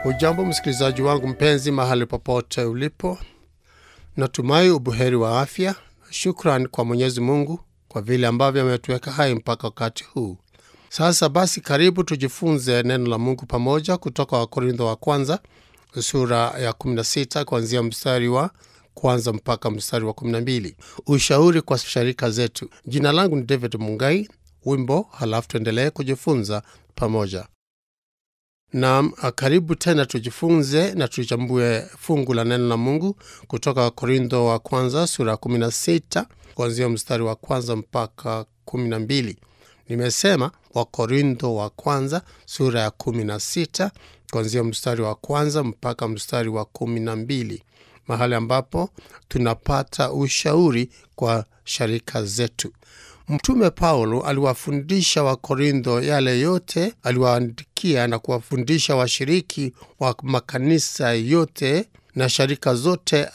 Hujambo msikilizaji wangu mpenzi, mahali popote ulipo, natumai ubuheri wa afya. Shukran kwa Mwenyezi Mungu kwa vile ambavyo ametuweka hai mpaka wakati huu. Sasa basi, karibu tujifunze neno la Mungu pamoja kutoka Wakorintho wa kwanza sura ya 16 kuanzia mstari wa kwanza mpaka mstari wa 12. Ushauri kwa sharika zetu. Jina langu ni David Mungai. Wimbo halafu tuendelee kujifunza pamoja. Naam, karibu tena tujifunze na tuchambue fungu la neno la Mungu kutoka Wakorintho wa kwanza sura ya 16 kuanzia mstari wa kwanza mpaka 12. Nimesema Wakorintho wa kwanza sura ya 16 kuanzia mstari wa kwanza mpaka mstari wa 12, mahali ambapo tunapata ushauri kwa sharika zetu. Mtume Paulo aliwafundisha Wakorintho yale yote aliwaandikia na kuwafundisha washiriki wa makanisa yote na sharika zote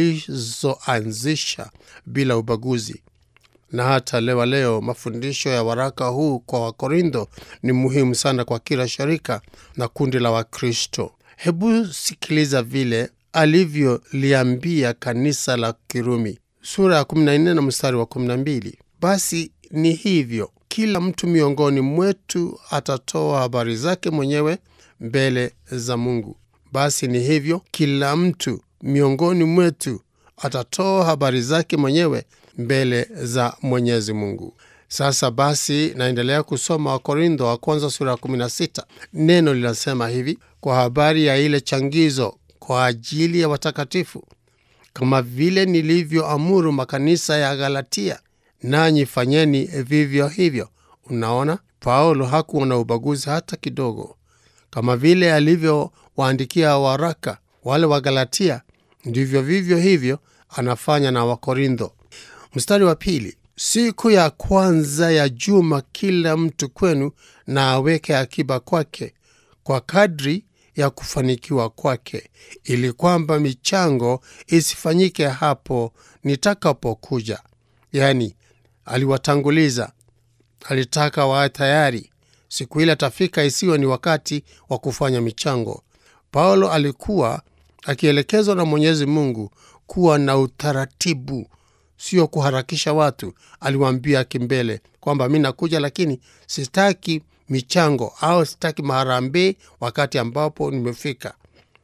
alizoanzisha bila ubaguzi. Na hata leo leo mafundisho ya waraka huu kwa Wakorintho ni muhimu sana kwa kila sharika na kundi la Wakristo. Hebu sikiliza vile alivyoliambia kanisa la Kirumi sura ya 14 na mstari wa 12. Basi ni hivyo, kila mtu miongoni mwetu atatoa habari zake mwenyewe mbele za Mungu. Basi ni hivyo, kila mtu miongoni mwetu atatoa habari zake mwenyewe mbele za Mwenyezi Mungu. Sasa basi, naendelea kusoma Wakorintho wa kwanza sura ya 16. Neno linasema hivi kwa habari ya ile changizo kwa ajili ya watakatifu, kama vile nilivyoamuru makanisa ya Galatia, nanyi fanyeni vivyo hivyo. Unaona, Paulo hakuwa na ubaguzi hata kidogo. Kama vile alivyowaandikia waraka wale wa Galatia, ndivyo vivyo hivyo anafanya na Wakorintho. Mstari wa pili, siku ya kwanza ya juma kila mtu kwenu na aweke akiba kwake kwa kadri ya kufanikiwa kwake, ili kwamba michango isifanyike hapo nitakapokuja. Yaani, aliwatanguliza, alitaka wawe tayari siku ile atafika, isiwe ni wakati wa kufanya michango. Paulo alikuwa akielekezwa na Mwenyezi Mungu kuwa na utaratibu, sio kuharakisha watu. Aliwaambia kimbele kwamba mi nakuja, lakini sitaki michango au sitaki maharambee wakati ambapo nimefika.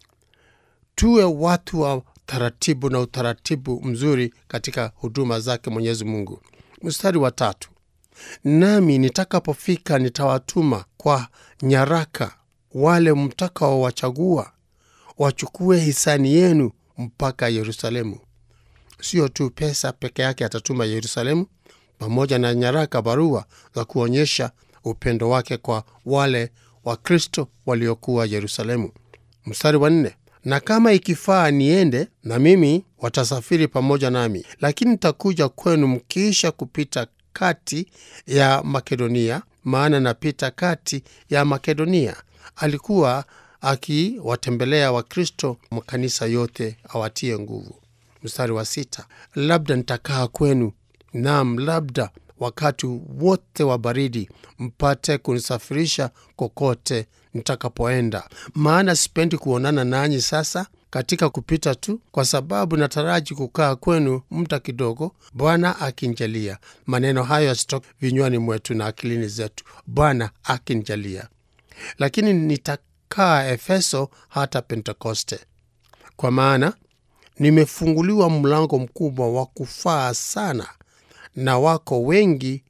Tuwe watu wa taratibu na utaratibu mzuri katika huduma zake Mwenyezi Mungu. Mstari wa tatu, nami nitakapofika nitawatuma kwa nyaraka wale mtakaowachagua wachukue hisani yenu mpaka Yerusalemu. Sio tu pesa peke yake atatuma Yerusalemu, pamoja na nyaraka, barua za kuonyesha upendo wake kwa wale Wakristo waliokuwa Yerusalemu. Mstari wa nne, na kama ikifaa niende na mimi, watasafiri pamoja nami, lakini nitakuja kwenu mkiisha kupita kati ya Makedonia, maana napita kati ya Makedonia. Alikuwa akiwatembelea Wakristo makanisa yote awatie nguvu. Mstari wa sita, labda nitakaa kwenu, naam, labda wakati wote wa baridi, mpate kunisafirisha kokote nitakapoenda, maana sipendi kuonana nanyi sasa katika kupita tu, kwa sababu nataraji kukaa kwenu muda kidogo, Bwana akinjalia. Maneno hayo yasitoke vinywani mwetu na akilini zetu, Bwana akinjalia. Lakini nitakaa Efeso hata Pentekoste, kwa maana nimefunguliwa mlango mkubwa wa kufaa sana, na wako wengi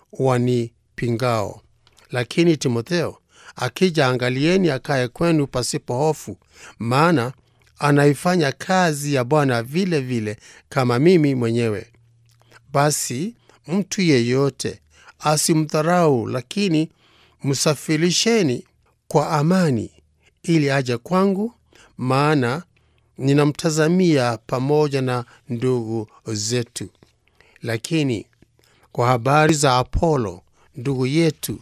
wanipingao. Lakini Timotheo akija, angalieni akaye kwenu pasipo hofu, maana anaifanya kazi ya Bwana vile vile kama mimi mwenyewe. Basi mtu yeyote asimdharau, lakini msafirisheni kwa amani, ili aje kwangu, maana ninamtazamia pamoja na ndugu zetu. Lakini kwa habari za Apolo ndugu yetu,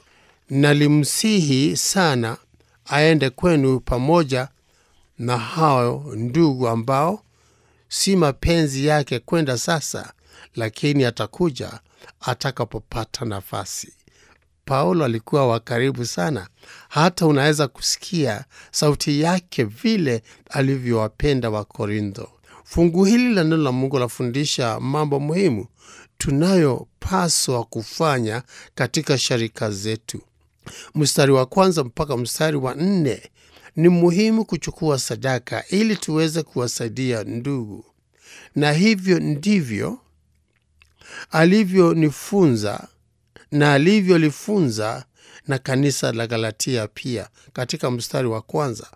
nalimsihi sana aende kwenu pamoja na hao ndugu ambao si mapenzi yake kwenda sasa, lakini atakuja atakapopata nafasi. Paulo alikuwa wa karibu sana, hata unaweza kusikia sauti yake vile alivyowapenda Wakorintho. Fungu hili la neno la Mungu lafundisha mambo muhimu tunayopaswa kufanya katika sharika zetu. Mstari wa kwanza mpaka mstari wa nne ni muhimu kuchukua sadaka ili tuweze kuwasaidia ndugu, na hivyo ndivyo alivyonifunza na alivyolifunza na kanisa la Galatia pia, katika mstari wa kwanza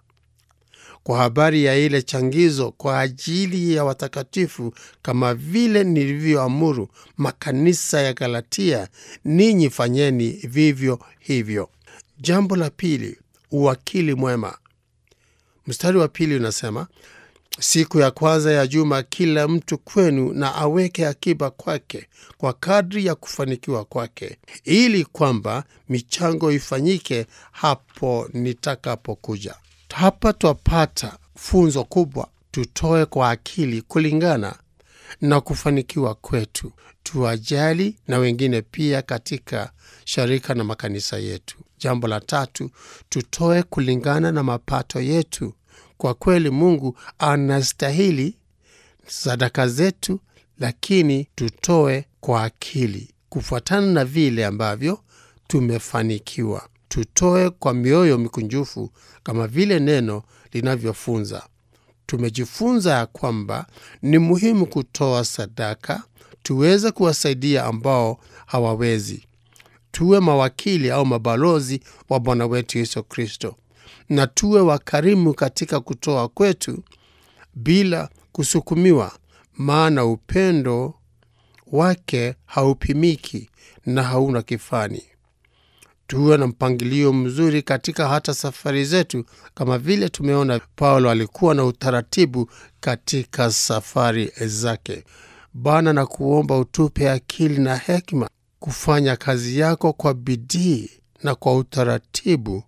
kwa habari ya ile changizo kwa ajili ya watakatifu, kama vile nilivyoamuru makanisa ya Galatia, ninyi fanyeni vivyo hivyo. Jambo la pili, uwakili mwema. Mstari wa pili unasema siku ya kwanza ya juma kila mtu kwenu na aweke akiba kwake kwa kadri ya kufanikiwa kwake, ili kwamba michango ifanyike hapo nitakapokuja. Hapa twapata funzo kubwa: tutoe kwa akili kulingana na kufanikiwa kwetu, tuwajali na wengine pia katika sharika na makanisa yetu. Jambo la tatu, tutoe kulingana na mapato yetu. Kwa kweli Mungu anastahili sadaka zetu, lakini tutoe kwa akili kufuatana na vile ambavyo tumefanikiwa. Tutoe kwa mioyo mikunjufu kama vile neno linavyofunza. Tumejifunza ya kwamba ni muhimu kutoa sadaka tuweze kuwasaidia ambao hawawezi. Tuwe mawakili au mabalozi wa Bwana wetu Yesu Kristo, na tuwe wakarimu katika kutoa kwetu bila kusukumiwa, maana upendo wake haupimiki na hauna kifani. Tuwe na mpangilio mzuri katika hata safari zetu, kama vile tumeona Paulo alikuwa na utaratibu katika safari zake. Bwana, na kuomba utupe akili na hekima kufanya kazi yako kwa bidii na kwa utaratibu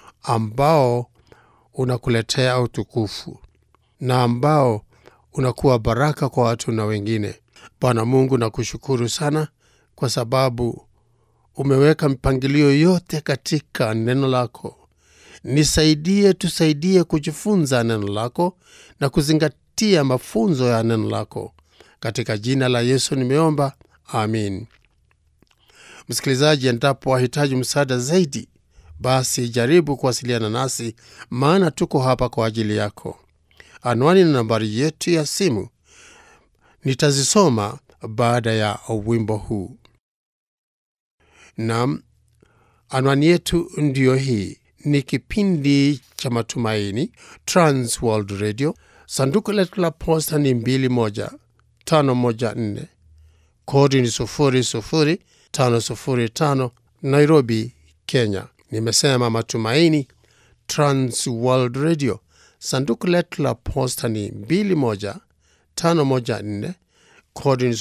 ambao unakuletea utukufu na ambao unakuwa baraka kwa watu na wengine. Bwana Mungu, nakushukuru sana kwa sababu umeweka mipangilio yote katika neno lako. Nisaidie, tusaidie kujifunza neno lako na kuzingatia mafunzo ya neno lako. Katika jina la Yesu nimeomba, amin. Msikilizaji, endapo wahitaji msaada zaidi, basi jaribu kuwasiliana nasi, maana tuko hapa kwa ajili yako. Anwani na nambari yetu ya simu nitazisoma baada ya wimbo huu. Nam, anwani yetu ndiyo hii. Ni kipindi cha Matumaini, Trans World Radio. Sanduku letu la posta ni 21514 kodi ni 00505 Nairobi, Kenya. Nimesema Matumaini, Trans World Radio. Sanduku letu la posta ni 21514 kodi ni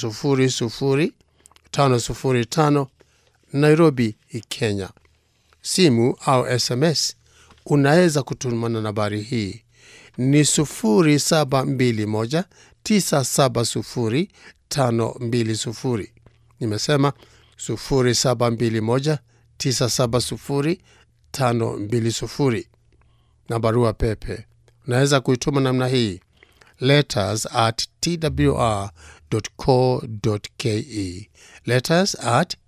00505 Nairobi, Kenya. Simu au SMS unaweza kutuma na nambari hii ni 0721970520. Nimesema 0721970520 na barua pepe unaweza kuituma namna hii letters at twr.co.ke, letters at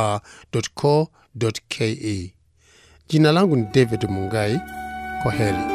twr.co.ke. Jina langu ni David Mungai. Kwa heri.